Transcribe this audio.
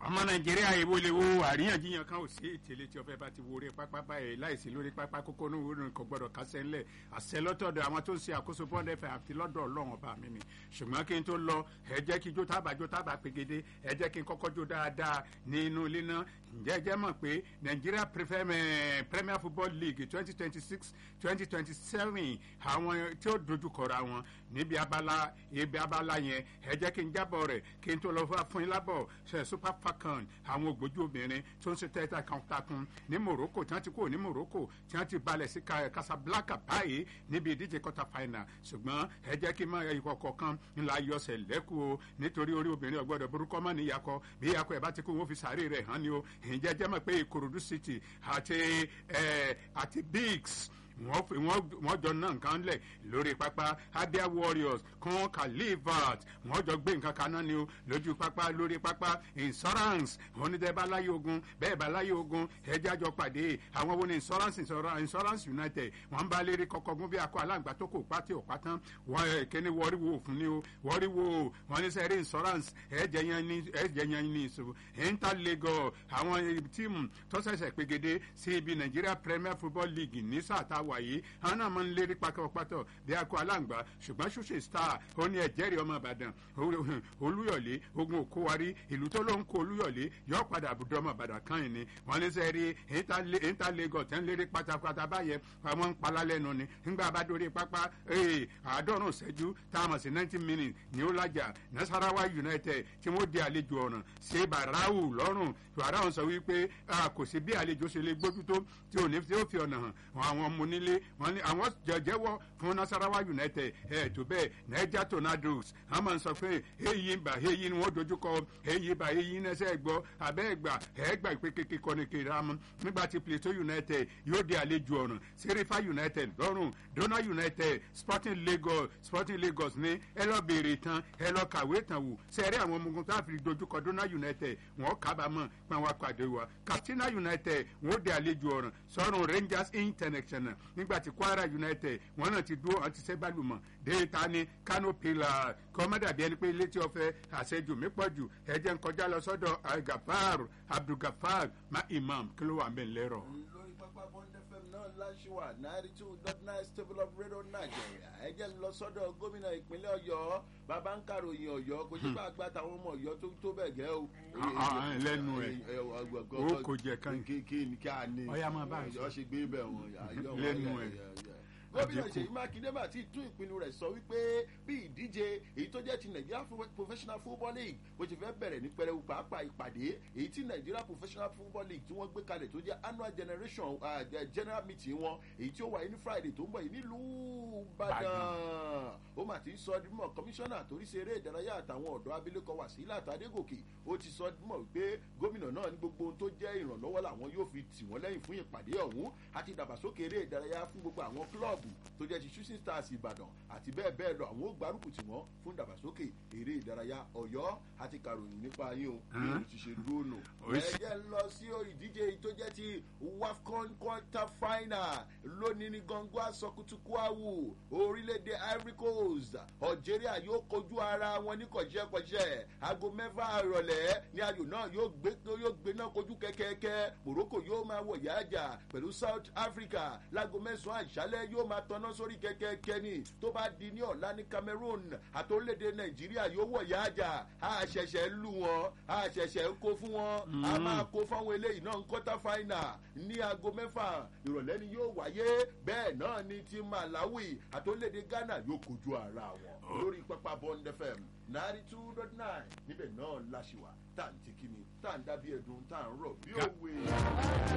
ọmọ nàìjíríà èwo lè wo àríyànjiyàn kan ò sí ìtẹ̀lé tí ọbẹ̀ bá ti wo orí pápá báyìí láìsí lórí pápá kókó ní òwúrò kò gbọdọ̀ kásẹ̀ ńlẹ̀ àṣẹ lọ́tọ̀dọ̀ àwọn tó ń ṣe àkóso bọ́ọ̀dù ẹ̀fẹ̀ àti lọ́dọ̀ ọlọ́run ọba mi ni ṣùgbọ́n kí n tó lọ ẹ jẹ́ kí jó tábà jó tábà pegede ẹ jẹ́ kí n kọ́kọ́ jó dáadáa ní inú ilé náà ǹjẹ́ ẹ jẹ́ mọ̀ pé Nigeria Premier Football League twenty twenty six twenty twenty seven àwọn tí ó dojúkọra wọn níbi abala ibi abala yẹn ẹ jẹ́ kí n jábọ̀ rẹ̀ kí n tó lọ fún yín lábọ̀ ṣe super falcon àwọn ògbójú obìnrin tó ń ṣe tẹ́tà kan takun ní Morocco tí wọ́n ti kúrò ní Morocco tí wọ́n ti balẹ̀ sí Casablanca báyìí níbi ìdíje quarter final ṣùgbọ́n ẹ jẹ́ kí n máa ikọ̀ kọ̀ọ̀kan ńlá yọsẹ̀ lẹ́kù o nítorí orí obìnrin ọ̀gbọ́dọ̀ burúkú mọ́ níyàkọ bí ìyàkọ ẹ̀ bá ti kú wọn fi sàárè rẹ̀ hàn ni o ìjẹ́ jẹ́ mọ̀ pé Ìkòròdú City àti àti bigs wọ́n jọ ná nǹkan lẹ̀ lórí pápá Abia Warriors kan Califat wọ́n jọ gbé nǹkan kaná ni o lójú pápá lórí pápá insurance onídẹ́ bá láyé ogun bẹ́ẹ̀ bá láyé ogun ẹjẹ́ àjọ pàdé àwọn wo ni insurance insurance United wọ́n bá lérí kọ́kọ́gún bí akọ aláǹgbá tó kò pátí ò pátán wọ́n kíní wọ́ọ́rí wo òfin ni o wọ́ọ́rí wo wọ́n ní sẹ́rí insurance ẹ̀jẹ̀ yẹn ní ẹ̀jẹ̀ yẹn ní ìṣòro Interlagos àwọn tíìmù tó ṣẹ̀ṣẹ̀ pegede sí ibi Nigeria Premier Football League ní sáà táwọn wà yìí àwọn náà máa ń lérí pátápátá bí akọ aláǹgbá ṣùgbọ́n ṣùṣe star ó ní ẹ̀jẹ̀rì ọmọ ìbàdàn olúyọ̀lé ogun òkúwarí ìlú tó ló ń kó olúyọ̀lé yọ padà àbùdó ọmọ ìbàdàn kan yìí ni wọ́n ní sẹ́ rí Interlagos tẹ́ ń lérí pátápátá báyẹn àwọn ń palá lẹ́nu ni nígbà bá dórí pápá àádọ́rùn ṣẹ́jú tá a mọ̀ sí ninety minutes ní ó lájà Nasarawa United tí wọ́n di àlejò ọ̀ràn ṣe bàráwù lọ́rùn bàráwù sọ wípé kò sí bí àlejò ṣe lè gbójú tó tí ò ní fi ọ̀nà hàn àwọn ọmọ onílé wọn ni àwọn jẹjẹwọ fún Nasarawa United ẹ tó bẹ́ẹ̀ Niger Tornadoes wọn máa ń sọ pé èyí ń bà èyí ni wọn dojúkọ èyí bà èyí ní ẹsẹ gbọ abẹ ẹgbà ẹgbà ìpè kékeré kọ́ni kéde àmọ́ nígbà tí Plateau United yóò di àlejò ọ̀ràn Serifa United lọ́rùn Dona United Sporting Lagos Sporting Lagos ní ẹ lọ béèrè tán ẹ lọ kàwé tán wò sẹ́rí àwọn ọmọ ogun tó àfi dojúkọ Dona United wọn kábàámọ̀ pé wọn pàdé wa Katsina United wọn di àlejò ọ̀ràn sọ́run Rangers International nígbàtí Kwara United wọn náà ti dúró àti sẹ́gbàlùmọ̀ déta ní Kano Pillar kọ́mọ́dàbí ẹni pé ilé tí wọ́n fẹ́ àṣejù mí pọ̀ jù ẹ̀jẹ̀ ń kọjá lọ sọ́dọ̀ Gafar Abdulgafar ma imam kí ló wà ń bẹ̀ lẹ́rọ̀. lórí pápá bond fm náà láṣìwà ninety two dot nine stable of radio Nigeria ẹ jẹ́ lọ sọ́dọ̀ gómìnà ìpínlẹ̀ Ọ̀yọ́ bàbá ń kàròyìn Ọ̀yọ́ kò sí bá a gbà táwọn ọmọ Ọ̀yọ́ tó tó bẹ́ẹ̀ gẹ́ o. lẹ́nu ẹ̀ o kò jẹ kan kí ni kí a ní ọ̀yà máa bá a Ọ̀yọ́ ṣe gbé bẹ̀ wọ́n lẹ́nu ẹ̀ gómìnà Ṣèyí Mákindé bá ti tún ìpinnu rẹ̀ sọ wípé bí ìdíje èyí tó jẹ́ ti Nigeria Professional Football League bó ti fẹ́ bẹ̀rẹ̀ ní pẹrẹwu pàápàá ìpàdé èyí tí Nigeria Professional Football League tí wọ́n gbé kalẹ̀ tó jẹ́ annual generation uh, general meeting wọn èyí tí ó wáyé ní Friday tó ń bọ̀ yìí nílùú Ìbàdàn ó mà ti sọ dímọ̀ kọmíṣánná torí ṣe eré ìdárayá àtàwọn ọ̀dọ́ abilékọ Wàsílà Tadégòkè ó ti sọ dímọ̀ wípé gómìnà náà ní gbogbo ohun tó jẹ́ ìrànlọ́wọ́ làwọn yóò fi tì wọ́n lẹ́yìn fún ìpàdé ọ̀hún àti ìdàgbàsókè eré ìdárayá fún gbogbo àwọn kílọ̀bù tó jẹ́ ti shooting stars ìbàdàn àti bẹ́ẹ̀ bẹ́ẹ̀ lọ àwọn ó gbárùkù tì wọ́n fún ìdàgbàsókè eré ìdárayá ọ̀yọ́ àti kàròyìn nípa yín o bí o ti ṣe dúró nù. ẹ jẹ́ lọ sí ìdíje tó jẹ́ ti wafcon quarter final lónìí ní gọ́ngọ́ àsọkùtùkù àwù orílẹ̀-èdè ivory coast algeria yóò kojú ara wọn ní kọ̀jẹ́kọ̀jẹ́ aago mẹ́fà ìrọ̀lẹ́ ní ayò náà yóò gbé yóò gbé náà kojú kẹ́kẹ́kẹ́ morocco yóò máa wọ̀ yáàjà pẹ̀lú south africa láago mẹ́sàn-án àṣálẹ́ yóò máa tọ́ná sórí kẹ́kẹ́kẹ́ ni tó bá di ní ọ̀la ní Cameroon àti orílẹ̀-èdè Nàìjíríà yóò wọ̀ yá àjà a ṣẹ̀ṣẹ̀ lù wọ́n a ṣẹ̀ṣẹ̀ kó fún wọn a máa kó fáwọn eléyìí náà ń quarter final ní aago mẹ́fà ìrọ̀lẹ́ ni yóò wáyé bẹ́ẹ̀ náà ni ti Malawi àti orílẹ̀-èdè Ghana yóò kojú ara wọn lórí pápá Bond FM ninety two dot nine níbẹ̀ náà láṣìwà tá à ń ti kíni tá à ń dábí ẹ̀dùn tá à ń rọ̀ bí òwe.